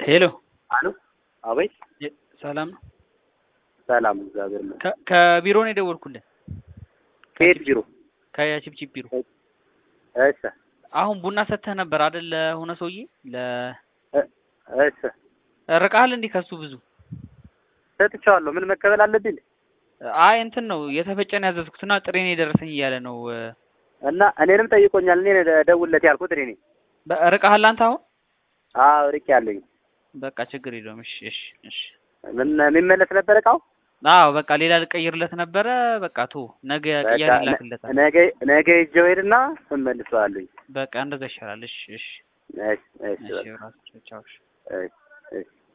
ሄሎ አሉ አቤት የ- ሰላም ነው? ሰላም እግዚአብሔር ይመስገን ከ- ከቢሮ ነው የደወልኩልህ። ከየት ቢሮ ከቺፕቺፕ ቢሮ። እሺ አሁን ቡና ሰጥተህ ነበር አይደል? ለሆነ ሰውዬ ለ እሺ ርቀሃል እንዲህ ከሱ ብዙ? ሰጥቼዋለሁ ምን መቀበል አለብኝ አይ እንትን ነው የተፈጨን ያዘዝኩትና ጥሬ ነው የደረሰኝ እያለ ነው። እና እኔንም ጠይቆኛል እኔ ደውልለት ያልኩት እኔ ነኝ በ- ርቀሃል አንተ አሁን? አዎ ርቄ ያለኝ በቃ ችግር የለውም። እሺ እሺ እሺ። ምን የሚመለስ ነበር እቃው አዎ በቃ ሌላ ልቀይርለት ነበረ። በቃ ቶ ነገ ቅያሬ በቃ ይላክለታል። ነገ ነገ ይዤው ሄድና እመልሰዋለሁኝ በቃ እንደዛ ይሻላል። እሺ እሺ እሺ እሺ እሺ በቃ ራሱ ቻው። እሺ። እሺ እሺ